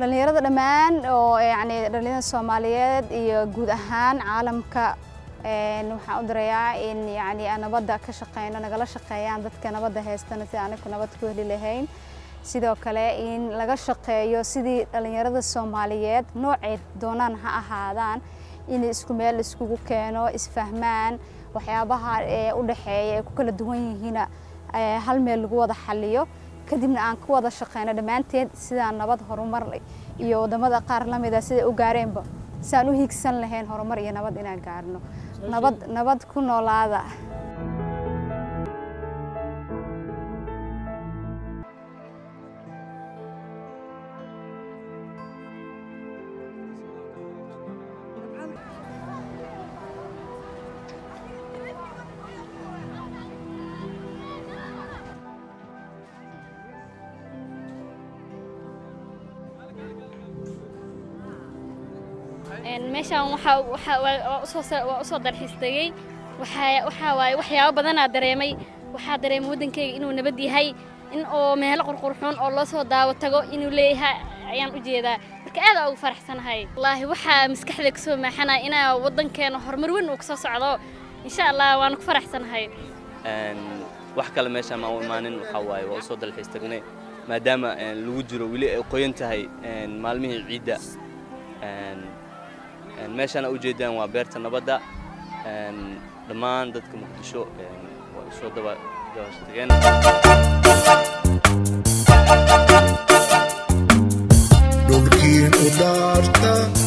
dhallinyarada dhammaan oo yacni dhallinyarada soomaaliyeed iyo guud ahaan caalamka waxaan u dirayaa in yacni aan nabadda ka shaqeyno nagala shaqeeyaan dadka nabadda haystana si anigu nabad ku heli lahayn sidoo kale in laga shaqeeyo sidii dhallinyarada soomaaliyeed noocay doonaan ha ahaadaan in isku meel iskugu keeno isfahmaan waxyaabaha ee u dhexeeya ee ku kala duwan yihiina hal meel lagu wada xaliyo kadibna aan ku wada shaqeyno dhammaanteed sidaan nabad horumar iyo wadamada qaar la mida siday u gaareenba sidaan u hiigsan lahayn horumar iyo nabad inaan gaarno nabad nabad ku noolaada meeshaan waa usoo dalxiis tegey waxaa waaye waxyaabo badanaa dareemay waxaa dareemay waddankayga inuu nabad yahay in oo meelo qurqurxoon oo loo soo daawo tago inuu leeyahay ayaan u jeedaa marka aad ugu faraxsanahay wallaahi waxaa maskaxda ka soo maaxanaya inaa waddankeena horumar weyn uu kasoo socdo insha allah waana ku faraxsanahay wax kale meeshaan maan u imaanin waxaa waaye waa usoo dalxiis tagnay maadaama lagu jiro weli ay qoyan tahay maalmihii ciidda meeshaana ujeedaan waa beerta nabadda dhammaan dadka muqdisho waa usoo dabashadageen dhulkiin u dhaarta